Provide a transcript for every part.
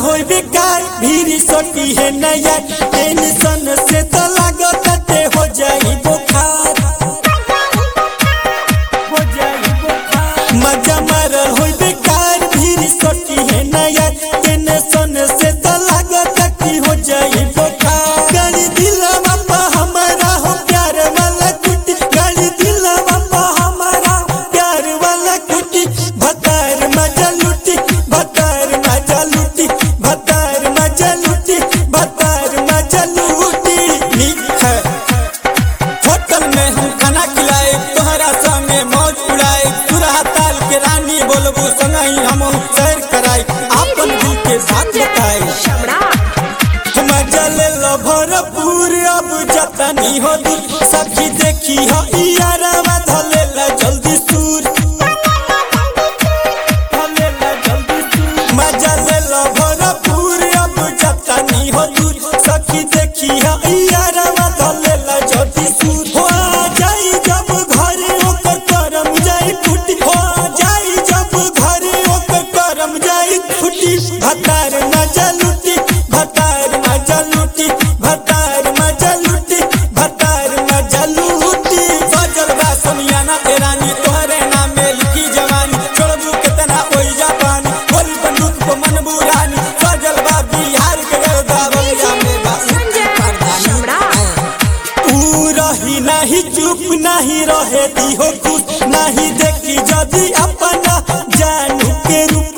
होई बेकार भीड़ सटी है नया टेंशन से तो लागत ते हो जाई बुखार हो जाई बुखार मजा मारल होई बेकार भीड़ सटी है नया टेंशन से तो लागत कि हो जाई बुखार गाड़ी दिलवा पा हमारा हो प्यार वाला कुटी गाड़ी दिलवा पा हमारा प्यार वाला कुटी भतार मजा लुटी भतार मजा लुटी भतार मजा लुटी भतार मजा लुटी नीक है होटल में हम खाना खिलाए तोहरा संगे मौज उड़ाए सुरहा ताल के रानी बोलबू संगही हम सैर कराई आपन दिल के बात बताए मजा ले लो भरपूर अब जतनी हो दूर सखी देखी हो यारवा धले ला जल्दी सूर धले ला जल्दी सूर मजा ले लो भरपूर अब जतनी हो दूर सखी देखी हो यारवा धले ला जल्दी सूर हो जाई जब घरे ओकर करम जाई फूटी हो जाई जब घरे ओकर करम जाई फूटी भतार मजा लुटी भतार मजा लुटी भतार मजा लुटी भतार मजा लुटी सजल बा सोनियाना ए रानी तोहरे नाम में लिखी जवानी छोड़बू कितना ओई जापानी बोली बंदूक को मन बुरानी सजल बा बिहार के गरदा बलिया में बा ऊ रही नहीं चुप नहीं रहे दी हो खुश नहीं देखी जदी अपना जानू के रूप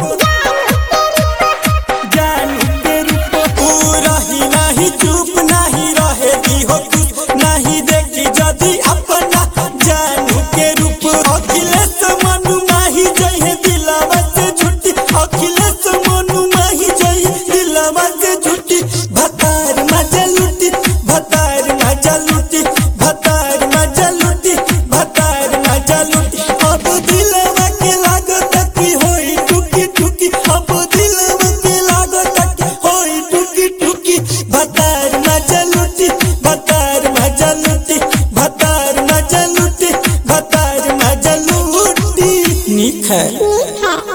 जानू के रूप ऊ रही नहीं चुप नहीं रहे दी हो खुश नहीं देखी जदी अपना जानू के रूप अखिलेश मनु माही जय है दिलावा से झूठी अखिलेश मनु माही जय दिलावा से झूठी भतार मजा लुटी भतार मजा लुटी भतार मजा लुटी भतार मजा लुटी अब दिलवा के लागत कि होई टुकी टुकी अब दिलवा के लागत कि होई टुकी टुकी भतार मजा लुटी भतार मजा लुटी